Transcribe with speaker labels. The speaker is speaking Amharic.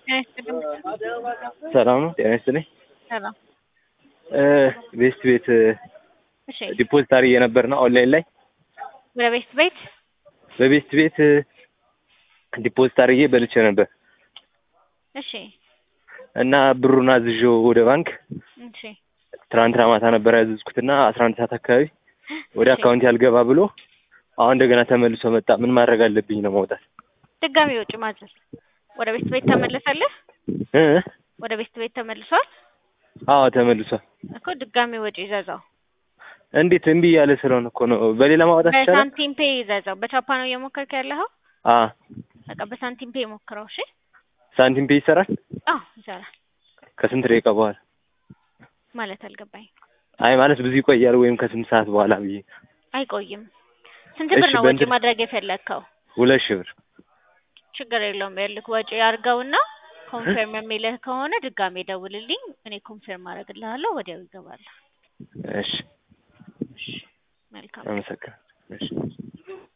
Speaker 1: ሰላም ነው። ጤና ይስጥልኝ።
Speaker 2: ሰላም።
Speaker 1: ቤስት ቤት
Speaker 2: እሺ፣
Speaker 1: ዲፖዚት አድርጌ ነበርና ኦንላይን ላይ
Speaker 2: ወደ ቤት ቤት
Speaker 1: በቤስት ቤት ዲፖዚት አድርጌ በልቼ ነበር
Speaker 2: እሺ፣
Speaker 1: እና ብሩን አዝዤው ወደ ባንክ
Speaker 2: እሺ፣
Speaker 1: ትናንትና ማታ ነበር ያዘዝኩትና አስራ አንድ ሰዓት አካባቢ ወደ
Speaker 2: እሺ።
Speaker 1: አካውንት ያልገባ ብሎ አሁን እንደገና ተመልሶ መጣ። ምን ማድረግ አለብኝ ነው ማውጣት?
Speaker 2: ድጋሚ ወጪ ማዘዝ። ወደ ቤት ቤት ተመለሰልህ?
Speaker 1: እ?
Speaker 2: ወደ ቤት ቤት ተመልሷል
Speaker 1: አዎ ተመልሷል።
Speaker 2: እኮ ድጋሚ ወጪ ይዘዛው።
Speaker 1: እንዴት እምቢ እያለ ስለሆነ እኮ ነው። በሌላ ማውጣት ይቻላል?
Speaker 2: በሳንቲም ፔ ይዘዛው። በቻፓ ነው እየሞከርክ ያለኸው?
Speaker 1: አ
Speaker 2: በቃ በሳንቲም ፔ ሞክረው። እሺ።
Speaker 1: ሳንቲም ፔ ይሰራል?
Speaker 2: አዎ ይሰራል።
Speaker 1: ከስንት ደቂቃ በኋላ?
Speaker 2: ማለት አልገባኝ።
Speaker 1: አይ ማለት ብዙ ይቆያል ወይም ከስንት ሰዓት በኋላ ብዬ።
Speaker 2: አይቆይም። ስንት
Speaker 1: እሺ፣
Speaker 2: ብር ነው ወጪ
Speaker 1: በእንትን-
Speaker 2: ማድረግ የፈለግከው?
Speaker 1: ሁለት ሺህ ብር
Speaker 2: ችግር የለውም። ያልክ ወጪ አድርገውና ኮንፈርም የሚልህ ከሆነ ድጋሜ ደውልልኝ። እኔ ኮንፈርም አደርግልሃለሁ። ወዲያው ይገባል።
Speaker 1: እሺ፣
Speaker 2: መልካም
Speaker 1: አመሰግናለሁ። እሺ